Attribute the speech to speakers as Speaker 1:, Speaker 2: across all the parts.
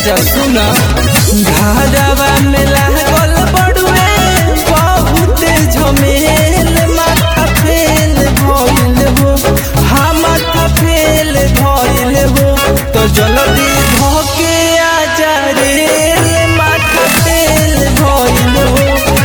Speaker 1: राजा सुना घरवा में लागल बड़ुए बहुत झमेल माथा फेल भइल हो हाँ माथा फेल भइल हो तो जल्दी धोके आ जा रे माथा फेल भइल हो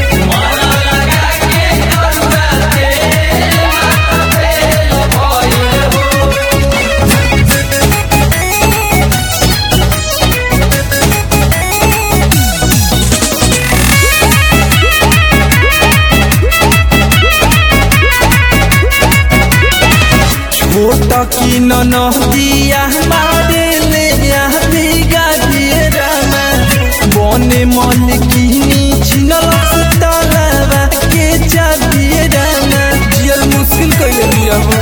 Speaker 1: छोट की नदिया मारे ले भीगा दिए रामा बने मन किनी छिनल तलवा के चाबिए रामा जियल मुश्किल कइले दिया हो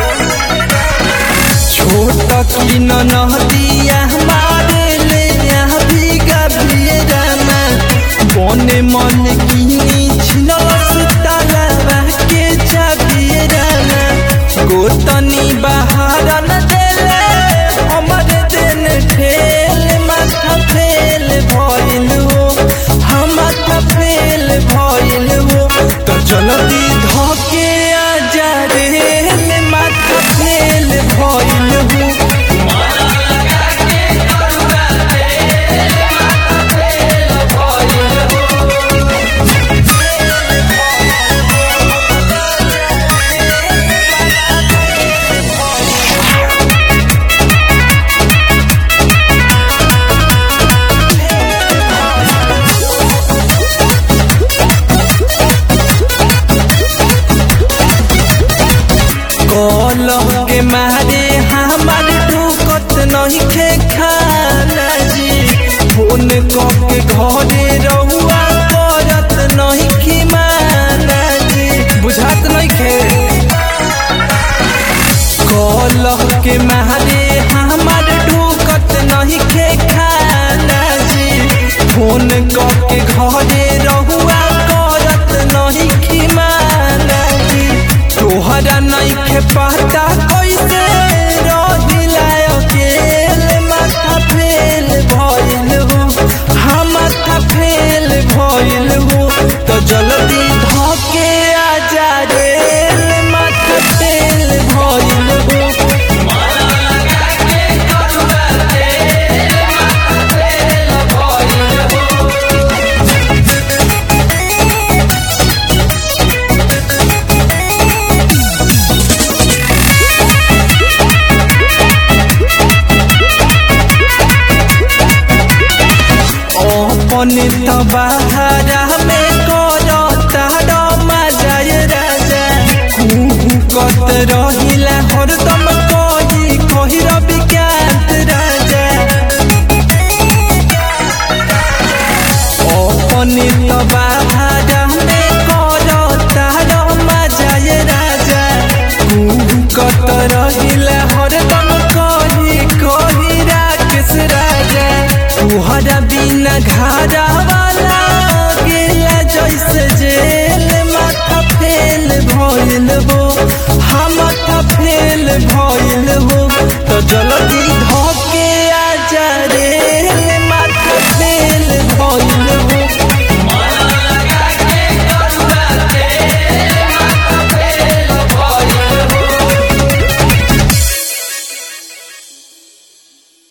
Speaker 1: छोट की नदिया मारे ले भीगा दिए रामा बने मन किनी छिनल तलवा के चाबिए रामा गोतनी बाहर न देले हमर दिन ठेल माथा फेल भइल हो हम माथा फेल भइल हो तो जल्दी धोके आ जा रे माथा फेल भइल हो कलह के मारे हमार ढुकत नहीं खे खाना जी फोन के घरे रहुआ करत नहीं खिमाना जी बुझात नहीं खे कलह के मारे हमार ढुकत नहीं खे खाना जी फोन के घरे रहुआ करत नहीं खिमाना जी तोहरा नहीं खे पता कैसे रहिला अकेले माथा फेल भइल हो हाँ माथा फेल भइल हो तो जल्दी धोके आ जा रे माथा फेल भइल हो अपने तो बहारा में करता रमा जाय राजा कत रही